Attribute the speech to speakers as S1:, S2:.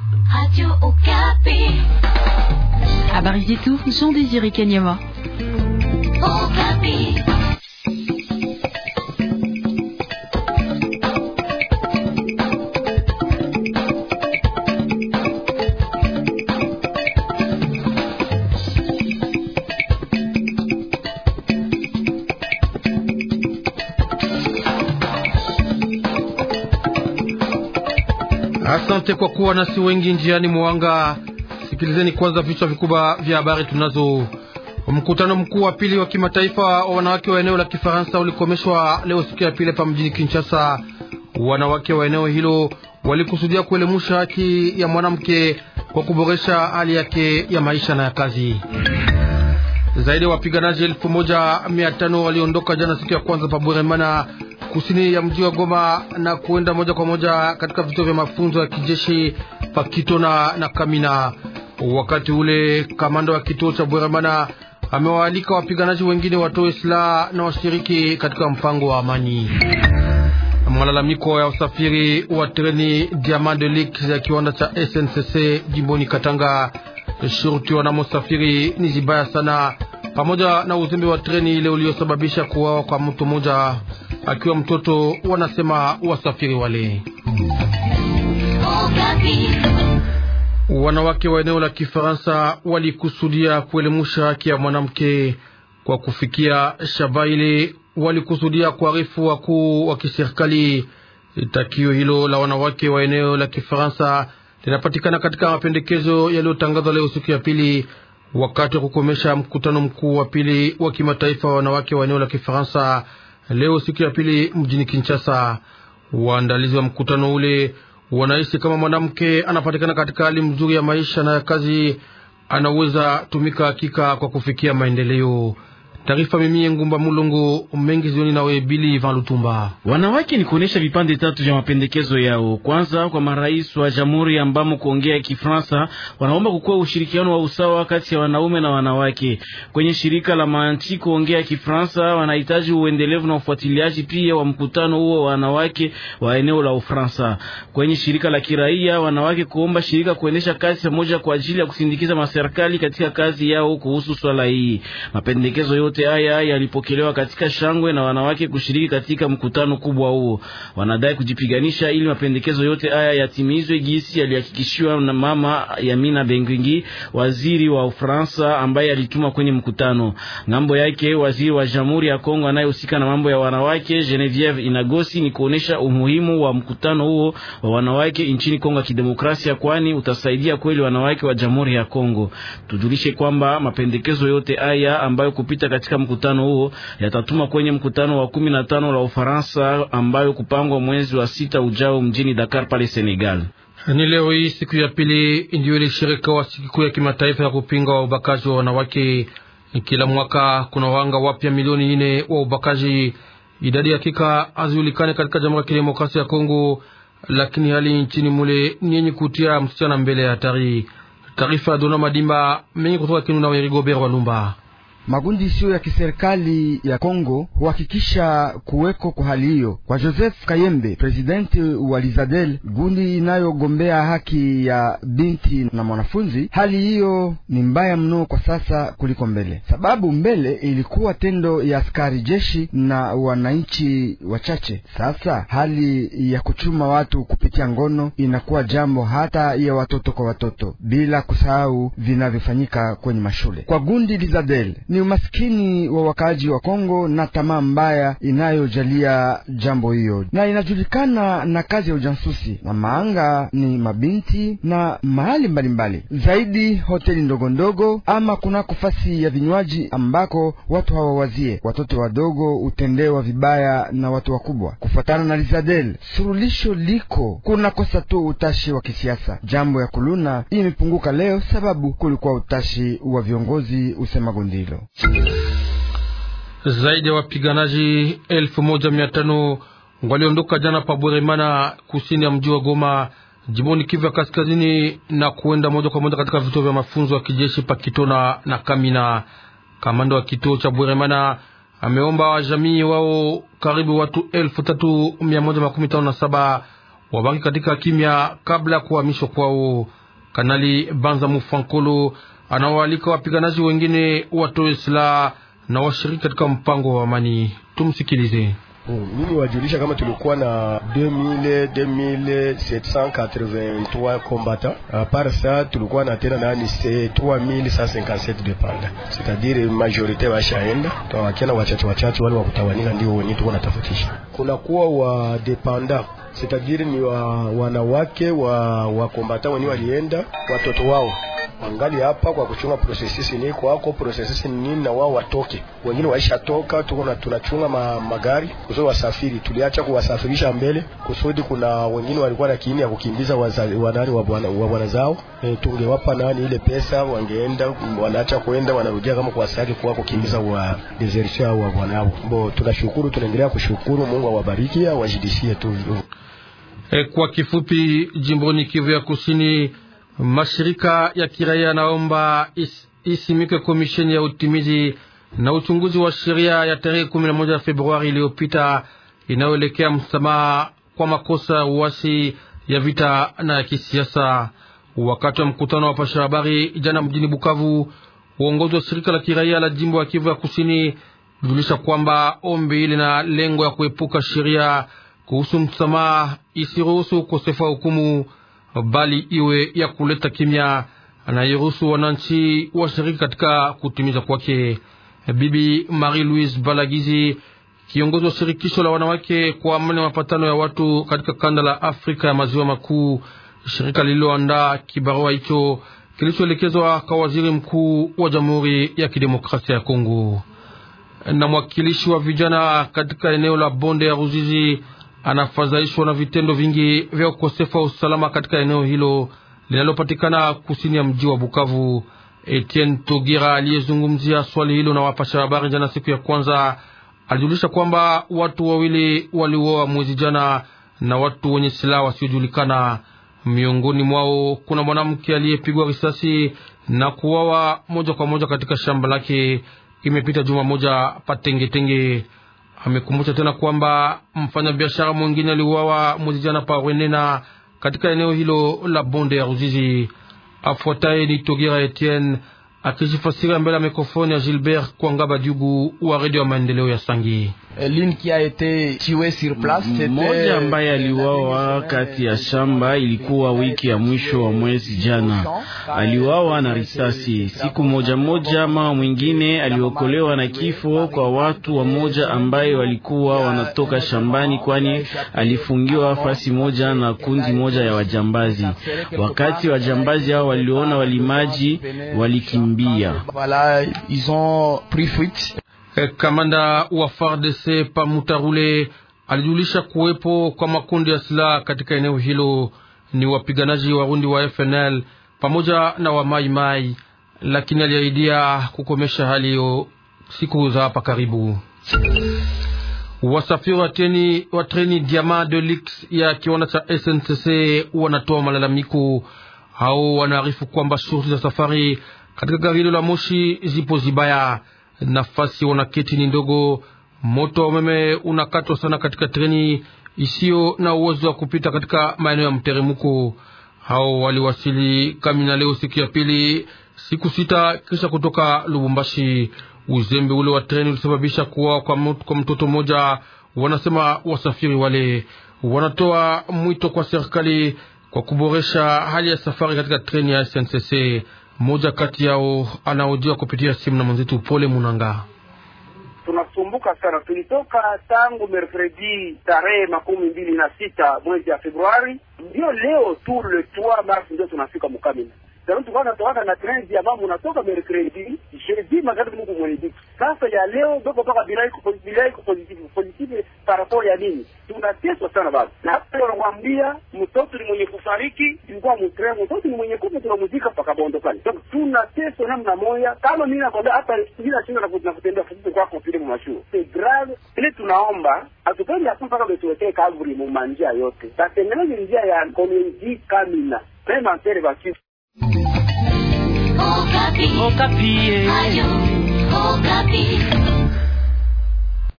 S1: Habari zetu Jean Désiré Kanyama.
S2: Asante kwa kuwa nasi wengi njiani mwanga. Sikilizeni kwanza vichwa vikubwa vya habari tunazo. Mkutano mkuu wa pili wa kimataifa wa wanawake wa eneo la Kifaransa ulikomeshwa leo siku ya pili hapa mjini Kinshasa. Wanawake wa eneo hilo walikusudia kuelemusha haki ya mwanamke kwa kuboresha hali yake ya maisha na ya kazi. Zaidi ya wapiganaji elfu moja mia tano waliondoka jana siku ya kwanza pa Bweremana kusini ya mji wa Goma na kuenda moja kwa moja katika vituo vya mafunzo ya kijeshi Pakitona na Kamina. Wakati ule kamanda wa kituo cha Bweremana amewaalika wapiganaji wengine watoe silaha na washiriki katika mpango wa amani. Malalamiko ya usafiri wa treni Diamant de Lique ya kiwanda cha SNCC jimboni Katanga, shurti wanamosafiri ni zibaya sana, pamoja na uzembe wa treni ile uliosababisha kuwawa kwa mtu mmoja akiwa mtoto, wanasema wasafiri wale. Wanawake wa eneo la Kifaransa walikusudia kuelemusha haki ya mwanamke kwa kufikia shaba ile, walikusudia kuarifu wakuu wa kiserikali. Takio hilo la wanawake wa eneo la Kifaransa linapatikana katika mapendekezo yaliyotangazwa leo siku ya pili, wakati wa kukomesha mkutano mkuu wa pili wa kimataifa wa wanawake wa eneo la Kifaransa leo siku ya pili mjini Kinshasa. Waandalizi wa mkutano ule wanahisi kama mwanamke anapatikana katika hali mzuri ya maisha na ya kazi, anaweza tumika hakika kwa kufikia maendeleo. Taarifa mimi Ngumba Mulungu mengi zioni nawe Bili Van Lutumba.
S3: Wanawake ni kuonesha vipande tatu vya mapendekezo yao. Kwanza, kwa marais wa jamhuri ambamo kuongea Kifransa wanaomba kukuwa ushirikiano wa usawa kati ya wanaume na wanawake. Kwenye shirika la manchi kuongea Kifransa wanahitaji uendelevu na ufuatiliaji pia wa mkutano huo wa wanawake wa eneo la Ufransa. Kwenye shirika la kiraia wanawake kuomba shirika kuendesha kazi pamoja kwa ajili ya kusindikiza maserikali katika kazi yao kuhusu swala hii. Mapendekezo yote haya yalipokelewa katika shangwe na wanawake kushiriki katika mkutano kubwa huo. Wanadai kujipiganisha ili mapendekezo yote haya yatimizwe gisi yalihakikishiwa na mama Yamina Benguingi, waziri wa Ufaransa ambaye alituma kwenye mkutano. Ngambo yake waziri wa Jamhuri ya Kongo anayehusika na mambo ya wanawake Genevieve Inagosi ni kuonesha umuhimu wa mkutano huo wa wanawake nchini Kongo ya Kidemokrasia, kwani utasaidia kweli wanawake wa Jamhuri ya Kongo. Tujulishe kwamba mapendekezo yote haya ambayo kupita katika mkutano huo yatatuma kwenye mkutano wa kumi na tano la Ufaransa ambayo kupangwa mwezi wa sita ujao mjini Dakar pale Senegal.
S2: Ni leo hii siku ya pili ndio ilisherekewa sikukuu ya kimataifa ya kupinga ubakaji wa wanawake. Kila mwaka kuna wanga wapya milioni nne wa ubakaji. Idadi hakika hazijulikani katika Jamhuri ya Kidemokrasia ya Kongo, lakini hali nchini mule ni yenye kutia msichana mbele ya hatari. Taarifa ya Dona Madimba mengi kutoka Kindu na Werigobert Walumba.
S4: Makundi isiyo ya kiserikali ya Kongo huhakikisha kuweko kwa hali hiyo. Kwa Joseph Kayembe, presidenti wa Lizadel, gundi inayogombea haki ya binti na mwanafunzi, hali hiyo ni mbaya mno kwa sasa kuliko mbele, sababu mbele ilikuwa tendo ya askari jeshi na wananchi wachache. Sasa hali ya kuchuma watu kupitia ngono inakuwa jambo hata ya watoto kwa watoto, bila kusahau vinavyofanyika kwenye mashule. Kwa gundi Lizadel ni umaskini wa wakaaji wa Kongo na tamaa mbaya inayojalia jambo hiyo, na inajulikana na kazi ya ujasusi na maanga ni mabinti na mahali mbalimbali mbali. Zaidi hoteli ndogo ndogo ama kunako fasi ya vinywaji ambako watu hawawazie. Watoto wadogo hutendewa vibaya na watu wakubwa. Kufuatana na Lizadel, surulisho liko kuna kosa tu utashi wa kisiasa. Jambo ya kuluna imepunguka leo sababu kulikuwa utashi wa viongozi, usema gundi hilo.
S2: Zaidi ya wapiganaji elfu moja mia tano waliondoka jana pa Bweremana, kusini ya mji wa Goma, jimboni Kivu ya kaskazini, na kuenda moja kwa moja katika vituo vya mafunzo ya kijeshi pa Kitona na Kamina. Kamanda wa kituo cha Bweremana ameomba wajamii wao karibu watu elfu tatu mia moja makumi tano na saba wabaki katika kimya kabla ya kuhamishwa kwao. Kanali Banza Mufankolo anawaalika wapiganaji wengine watoe silaha na washiriki katika mpango wa amani. Tumsikilize.
S5: Mimi wajulisha kama tulikuwa na 2000 2783 combattants a part ça, tulikuwa na tena nani 3157 dependa, c'est-à-dire majorite washaenda, tawakiana wachache wachache wale wakutawanika, ndio wenyewe tuko natafutisha. Kuna kuwa wa dependa c'est-à-dire ni wa wanawake wa wa combattants wenyewe walienda, watoto wao wangali hapa kwa kuchunga processes ni kwako processes ni nini, na wao watoke. Wengine waisha toka, tuko na tunachunga ma, magari kusudi wasafiri. Tuliacha kuwasafirisha mbele kusudi kuna wengine walikuwa na kiini ya kukimbiza wanani wa bwana wa bwana zao. E, tungewapa nani ile pesa, wangeenda wanaacha kwenda, wanarudia kama kwa saki kwa kukimbiza wa desertion wa bwana wao. Bo, tunashukuru, tunaendelea kushukuru. Mungu awabariki, awajidishie tu.
S2: E, kwa kifupi, jimboni Kivu ya Kusini mashirika ya kiraia yanaomba is, isimike komisheni ya utimizi na uchunguzi wa sheria ya tarehe kumi na moja Februari iliyopita inayoelekea msamaha kwa makosa ya uasi ya vita na ya kisiasa. Wakati wa mkutano wa pasha habari jana mjini Bukavu, uongozi wa shirika la kiraia la jimbo ya Kivu ya Kusini julisha kwamba ombi lina lengo ya kuepuka sheria kuhusu msamaha isiruhusu ukosefu wa hukumu bali iwe ya kuleta kimya na iruhusu wananchi washiriki katika kutimiza kwake. Bibi Marie Louise Balagizi, kiongozi wa shirikisho la wanawake kwa amani ya mapatano ya watu katika kanda la Afrika ya maziwa makuu, shirika lililoandaa kibarua hicho kilichoelekezwa kwa waziri mkuu wa Jamhuri ya Kidemokrasia ya Kongo. Na mwakilishi wa vijana katika eneo la bonde ya Ruzizi anafadhaishwa na vitendo vingi vya ukosefu wa usalama katika eneo hilo linalopatikana kusini ya mji wa Bukavu. Etienne Togira aliyezungumzia swali hilo na wapasha habari jana siku ya kwanza alijulisha kwamba watu wawili waliuawa mwezi jana na watu wenye silaha wasiojulikana. Miongoni mwao kuna mwanamke aliyepigwa risasi na kuuawa moja kwa moja katika shamba lake. Imepita juma moja patengetenge. Amekumbusha tena kwamba mfanyabiashara mwingine aliuawa mwezi jana pa Rwenena katika eneo hilo la bonde ya Ruzizi. Afuataye ni Togira Etienne akijifasiria mbele ya mikrofoni ya Gilbert Kwangaba Jugu wa redio ya maendeleo ya Sangi.
S3: Mmoja ambaye aliuawa kati ya shamba ilikuwa wiki ya mwisho wa mwezi jana, aliuawa na risasi. Siku moja moja, mama mwingine aliokolewa na kifo kwa watu wa moja ambaye walikuwa wanatoka shambani, kwani alifungiwa fasi moja na kundi moja ya wajambazi. Wakati wajambazi hao waliona walimaji, walikimbia.
S2: Kamanda wa FARDC Pamutarule alijulisha kuwepo kwa makundi ya silaha katika eneo hilo, ni wapiganaji Warundi wa FNL pamoja na wa Mai Mai, lakini aliahidia kukomesha hali hiyo siku za hapa karibu. Wasafiri wa treni wa treni Diamant de Lux ya kiwanda cha SNCC wanatoa malalamiko hao, wanaarifu kwamba shughuli za safari katika gari hilo la moshi zipo zibaya nafasi wanaketi ni ndogo. Moto wa umeme unakatwa sana katika treni isiyo na uwezo wa kupita katika maeneo ya mteremko. Hao waliwasili Kamina leo siku ya pili, siku sita kisha kutoka Lubumbashi. Uzembe ule wa treni ulisababisha kuwa kwa mtoto mmoja. Wanasema wasafiri wale wanatoa mwito kwa serikali kwa kuboresha hali ya safari katika treni ya SNCC. Mmoja kati yao anaojiwa kupitia simu na mwenzetu Pole Munanga.
S6: Tunasumbuka sana, tulitoka tangu mercredi tarehe makumi mbili na sita mwezi ya Februari, ndio leo tu le 3 mars ndio tunafika Mukamina. Tulikuwa natoka na treni ambao unatoka mercredi jeudi magharibi Mungu mwenyeji. Sasa ya leo doko paka bila iko bila iko positive positive paraport ya nini? Tunateswa sana baba. Na hata wanakuambia mtoto ni mwenye kufariki, ilikuwa mtremo, mtoto ni mwenye kufa tunamuzika paka bondo pale. Donc tunateswa namna moja. Kama mimi nakwambia hata bila shinda na kutembea fupi kwa kwa pile mmashuo. C'est grave. Ile tunaomba atupendi hapo mpaka betuwekee kavuri mu manjia yote. Tatengeneze njia ya community Kamina. Pema tere baki
S7: Okapi. Okapi. Ayo. Okapi.